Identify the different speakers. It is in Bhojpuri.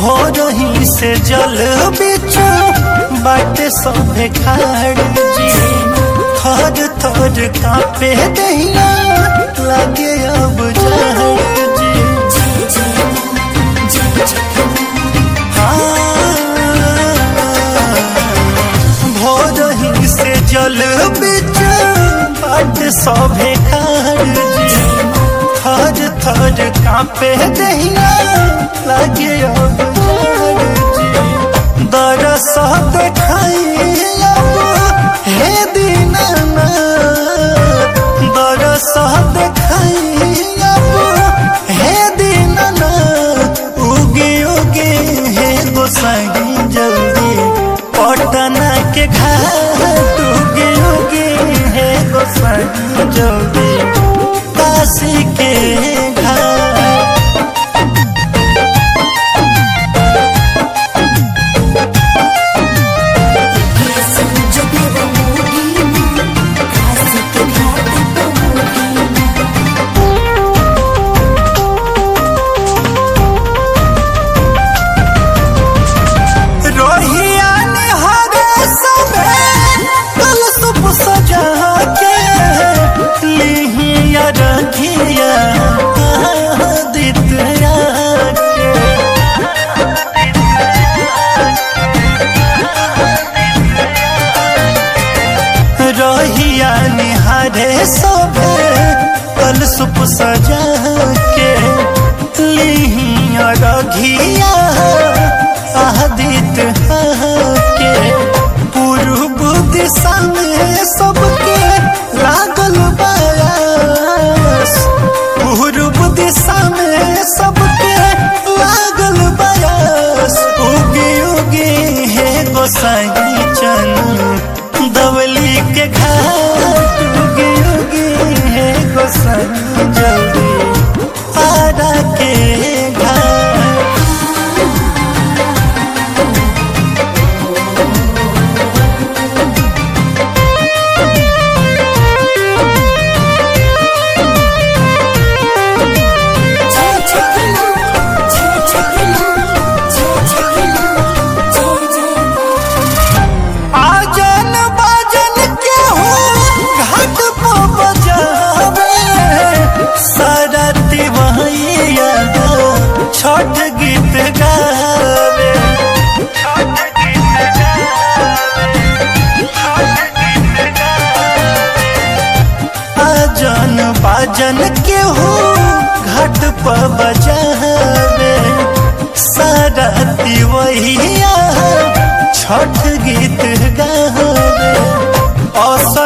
Speaker 1: भोरही से जल बिच बाटे सभे खाड़ जी थर थर कापे दहिया लगे अब जहर जी भोरही से जल बिच बाट सभे खाड़ जी थर थर कापे दहिया लगे अब जहर जी दरस देखाई अब हे दीनाना दरस देखाई अब हे दीनाना उगे उगे हे गोसाई जल्दी पटना के घाट उगे उगे हे गोसाई जल्दी काशी के घाट रोहिया ने हरे सबे कल सुप सजा के लिहिया रखिया दितया के रोहिया निहारे सबे कल सुप सजा के लिहिया रखिया आदित के पूर्व दिशा में सबके लागल बयास पूर्व दिशा में सबके लागल बयास उगे उगे हे गोसाई चन दवली के घाट उगे उगे हे गोसाई जल्दी पारा के घाट आजन बाजन के हो घाट पर बजावे सारा दिवैया छठ गीत गावे आजन बाजन के हो घाट पर बजावे सारा दिवैया छठ गीत गावे औसत